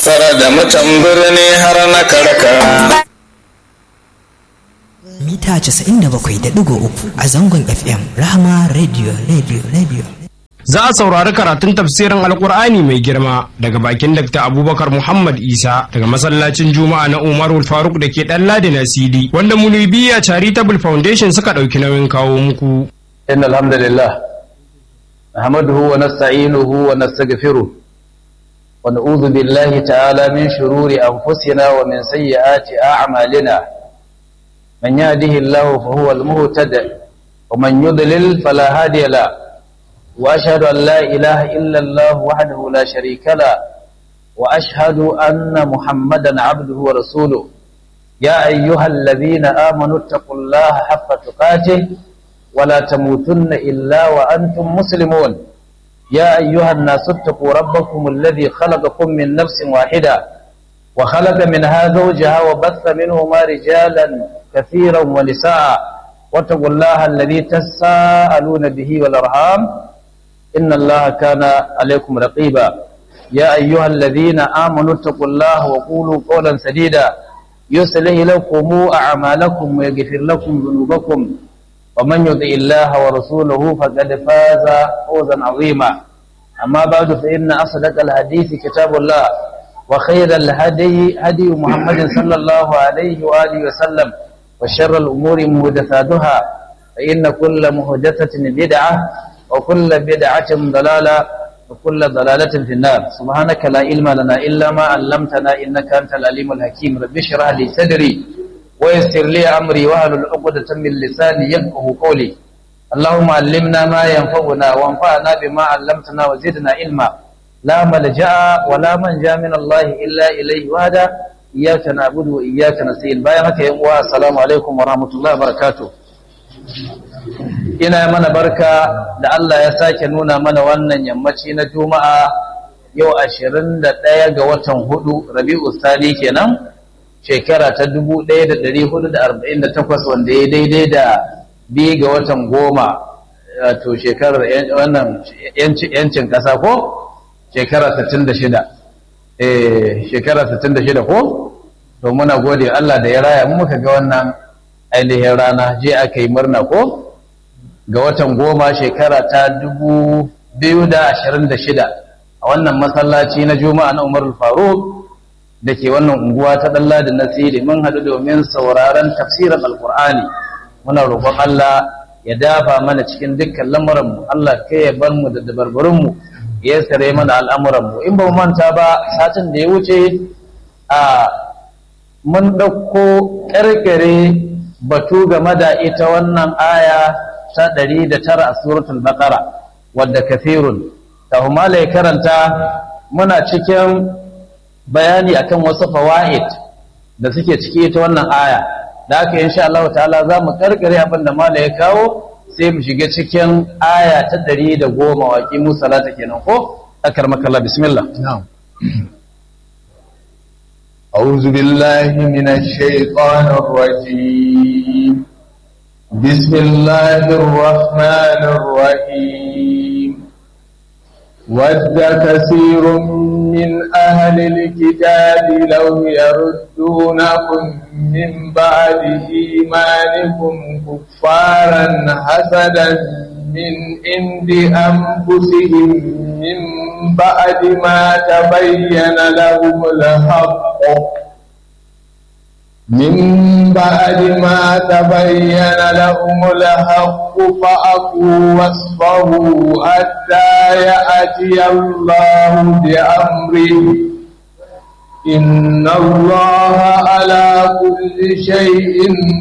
karkara da mutan birni har na karkara mita 97.3 a zangon fm rahama radio radio radio za a saurari karatun tafsirin alkur'ani mai girma daga bakin dr abubakar muhammad isa daga masallacin juma'a na umarul faruk da ke dan ladi na cd wanda munibiya charitable foundation suka ɗauki nauyin kawo muku إن الحمد لله نحمده ونستعينه ونستغفره ونعوذ بالله تعالى من شرور أنفسنا ومن سيئات أعمالنا من يهده الله فهو المهتد ومن يضلل فلا هادي له وأشهد أن لا إله إلا الله وحده لا شريك له وأشهد أن محمدا عبده ورسوله يا أيها الذين آمنوا اتقوا الله حق تقاته ولا تموتن إلا وأنتم مسلمون يا أيها الناس اتقوا ربكم الذي خلقكم من نفس واحدة وخلق منها زوجها وبث منهما رجالا كثيرا ونساء واتقوا الله الذي تساءلون به والأرحام إن الله كان عليكم رقيبا يا أيها الذين آمنوا اتقوا الله وقولوا قولا سديدا يصلح لكم أعمالكم ويغفر لكم ذنوبكم ومن يطع الله ورسوله فقد فاز فوزا عظيما أما بعد فإن أصدق الحديث كتاب الله وخير الهدي هدي محمد صلى الله عليه وآله وسلم وشر الأمور مهدثاتها فإن كل مهدثة بدعة وكل بدعة ضلالة وكل ضلالة في النار سبحانك لا علم لنا إلا ما علمتنا إنك أنت العليم الحكيم رب اشرح لي صدري ويسر لي أمري واحلل عقدة من لساني يفقه قولي اللهم علمنا ما ينفعنا وانفعنا بما علمتنا وزدنا علما لا ملجأ ولا منجا من الله إلا إليه وحده إياك نعبد وإياك نستعين بايعك يا السلام عليكم ورحمة الله وبركاته ina mana barka da Allah ya sake nuna mana wannan yammaci na juma'a yau ashirin da ɗaya ga watan hudu rabi'u sani kenan shekara ta dubu ɗaya da ɗari hudu da arba'in da takwas wanda ya daidai da biyu ga watan goma to shekarar wannan yancin ƙasa ko shekara sittin da shida eh shekara sittin da shida ko to muna gode Allah da ya raya mu muka ga wannan ainihin rana je aka yi murna ko ga watan goma shekara ta dubu biyu da ashirin da shida a wannan masallaci na juma'a na umar faruk da ke wannan unguwa ta ɗalla da nasiri mun haɗu domin sauraron tafsirin alkur'ani muna roƙon allah ya dafa mana cikin dukkan lamuranmu allah kai ya bar mu da dabarbarinmu ya sare mana al'amuranmu in ba mu manta ba satin da ya wuce a mun ɗauko ƙarƙare batu game da ita wannan aya ta ɗari da tara a suratul baqara wadda kafirun ta humala karanta muna cikin bayani akan wasu fawaid da suke ciki ita wannan aya da aka insha Allah ta'ala za mu karkare abin da mala ya kawo sai mu shiga cikin aya ta ɗari da goma waƙi mu salata kenan ko akar makalla bismillah أعوذ بالله من الشيطان الرجيم بسم الله الرحمن الرحيم ود كثير من أهل الكتاب لو يردونكم من بعد إيمانكم كفارا حسدا من عند أنفسهم من بعد ما تبين لهم الحق من بعد ما تبين لهم الحق فأقوا واصبروا حتى يأتي الله بأمره إن الله على كل شيء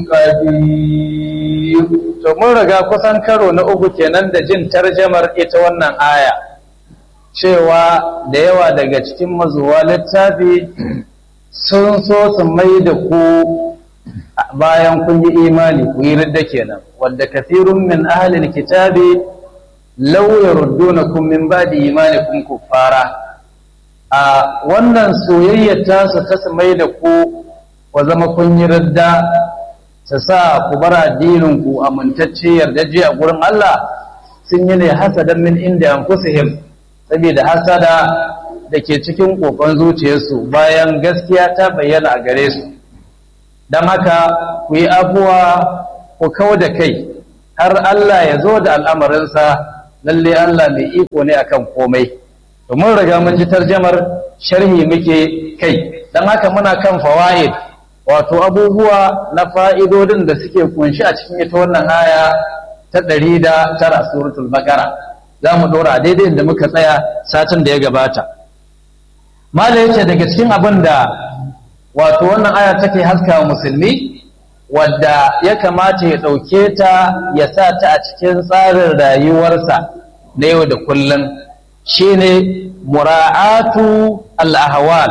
قدير to mun riga kusan karo na uku kenan da jin tarjamar ita wannan aya cewa da yawa daga cikin mazuwa littafi sun so su mai da ku bayan kun yi imani ku yi ridda kenan wadda kathirun min ahlil kitabi law yaruddunakum min ba'di imanikum kuffara a wannan soyayyar ta su ta su mai da ku wa zama kun yi ridda ta sa ku bar addinin ku amintacce yardaje a gurin Allah sun yi ne hasadan min inda anfusihim saboda hasada da ke cikin kokon zuciyarsu bayan gaskiya ta bayyana a gare su don haka ku yi abuwa ku kau da kai har Allah ya zo da al'amarinsa lalle Allah mai iko ne akan komai domin riga mun ji tarjamar sharhi muke kai don haka muna kan fawaid wato abubuwa na fa'idodin da suke kunshi a cikin ita wannan aya ta ɗari da tara suratul bakara za mu ɗora daidai da muka tsaya satin da ya gabata mala yace daga cikin abin da wato wannan aya take haska wa musulmi wadda ya kamata ya ɗauke ta ya sa ta a cikin tsarin rayuwarsa na yau da kullum shine mura'atu al-ahwal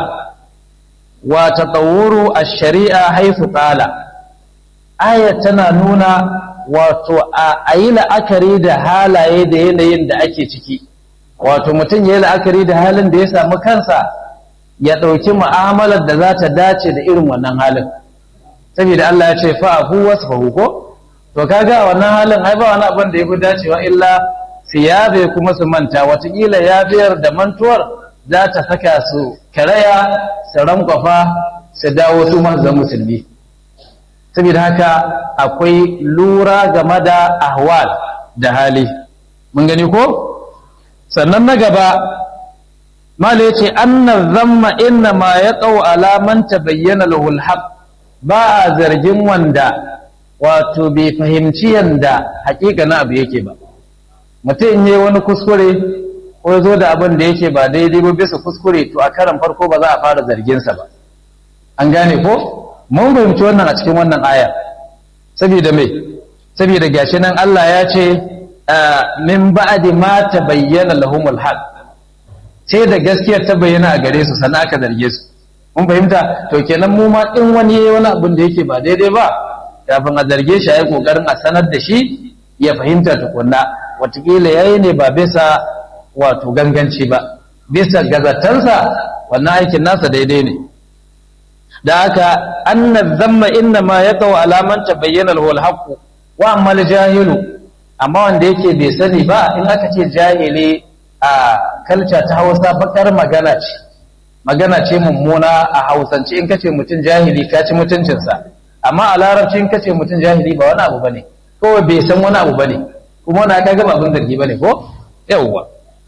wa tatawuru ash-shari'a haythu qala aya tana nuna wato a yi la'akari da halaye da yanayin da ake ciki wato mutum ya yi la'akari da halin da ya samu kansa ya ɗauki mu'amalar da za ta dace da irin wannan halin saboda Allah ya ce fa'afu wasu fahu ko to kaga wannan halin ai ba wani abin da ya fi dacewa illa su yabe kuma su manta watakila yabiyar da mantuwar za ta saka su karaya su rankwafa su dawo su manzan musulmi saboda haka akwai lura game da ahwal da hali mun gani ko sannan na gaba mala ya ce annar zamma inna ma ya tsawo alaman ta bayyana lahul haq ba a zargin wanda wato bai fahimci yanda hakika na abu yake ba mutum yi wani kuskure ko zo da abin da yake ba daidai ba bisa kuskure to a karan farko ba za a fara zarginsa ba an gane ko mun fahimci wannan a cikin wannan aya saboda me saboda gashi nan Allah ya ce min ba'di ma tabayyana lahumul haq sai da gaskiyar ta bayyana a gare su sannan aka zarge su mun fahimta to kenan mu ma in wani yayi wani abin da yake ba daidai ba kafin a zarge shi ayi kokarin a sanar da shi ya fahimta tukunna watakila yayi ne ba bisa wato ganganci ba bisa gazatansa wannan aikin nasa daidai ne da haka anna zamma inna ma yaqau alaman tabayyana lahu alhaq wa amma jahilu amma wanda yake bai sani ba in aka ce jahili a kalca ta Hausa bakar magana ce magana ce mummuna a Hausance in kace mutum jahili ka ci mutuncinsa amma a larabci in kace mutum jahili ba wani abu bane kawai bai san wani abu bane kuma wani aka gaba abin zargi bane ko yawwa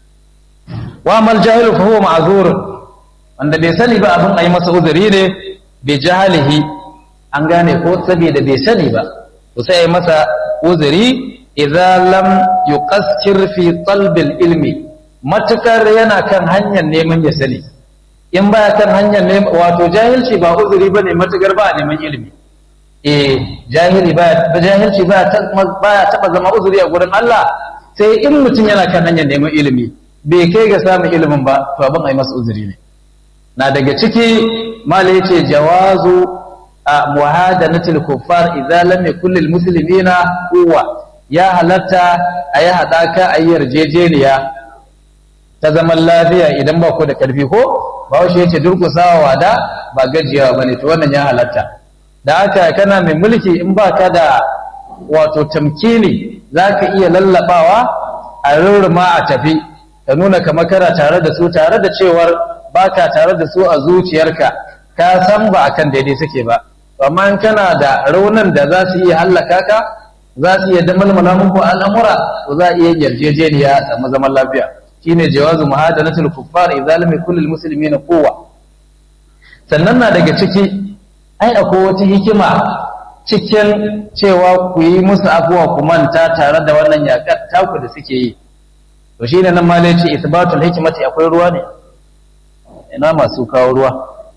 wa amal jahilu fa huwa ma'zurun wanda bai sani ba abin ayi masa uzuri ne bi jahalihi an gane ko saboda bai sani ba to sai masa uzuri idza lam yuqassir fi talbil ilmi matukar yana kan hanyar neman ya sani in baya kan hanyar neman wato jahilci ba uzuri bane matukar ba neman ilimi eh jahili baya jahilci baya baya taba zama uzuri a gurin Allah sai in mutum yana kan hanyar neman ilimi bai kai ga samun ilimin ba to abin ai masa uzuri ne na daga ciki mala yace jawazu a muhadanatil kuffar idza lam yakul lil muslimina quwwa ya halatta ayi hadaka ayi yarjejeniya ta zaman lafiya idan ba ku da karfi ko ba shi yace durkusawa wada ba gajiyawa bane to wannan ya halatta da haka kana mai mulki in ba ka da wato tamkini zaka iya lallabawa a rurruma a tafi ka nuna kamar kana tare da su tare da cewar baka tare da su a zuciyarka ka san ba akan daidai suke ba amma in kana da raunin da za su iya hallaka ka za su iya damalmala muku al'amura to za a iya yarjejeniya a samu zaman lafiya shine jawazu muhadanatul kuffar idza lam yakul lil muslimina quwwa sannan na daga ciki ai akwai wata hikima cikin cewa ku yi musu afuwa ku manta tare da wannan yakar taku da suke yi to shine nan malai ce isbatul hikmati akwai ruwa ne ina masu kawo ruwa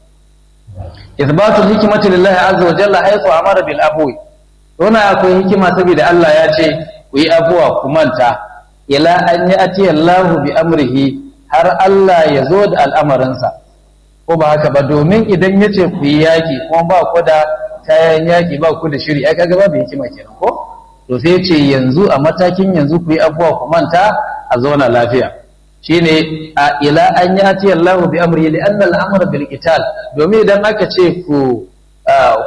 isbatul hikmati lillahi azza wa jalla haythu amara bil afwi wannan akwai hikima saboda Allah ya ce ku yi afuwa ku manta ila an ya'ti Allah bi amrihi har Allah ya zo da al'amarinsa ko ba haka ba domin idan ya ce ku yi yaki kuma ba ku da kayan yaki ba ku da shiri ai kaga babu hikima kenan ko to sai ce yanzu a matakin yanzu ku yi afuwa ku manta a zauna lafiya shine a ila an yati Allah bi amri li anna al-amra bil qital domin idan aka ce ku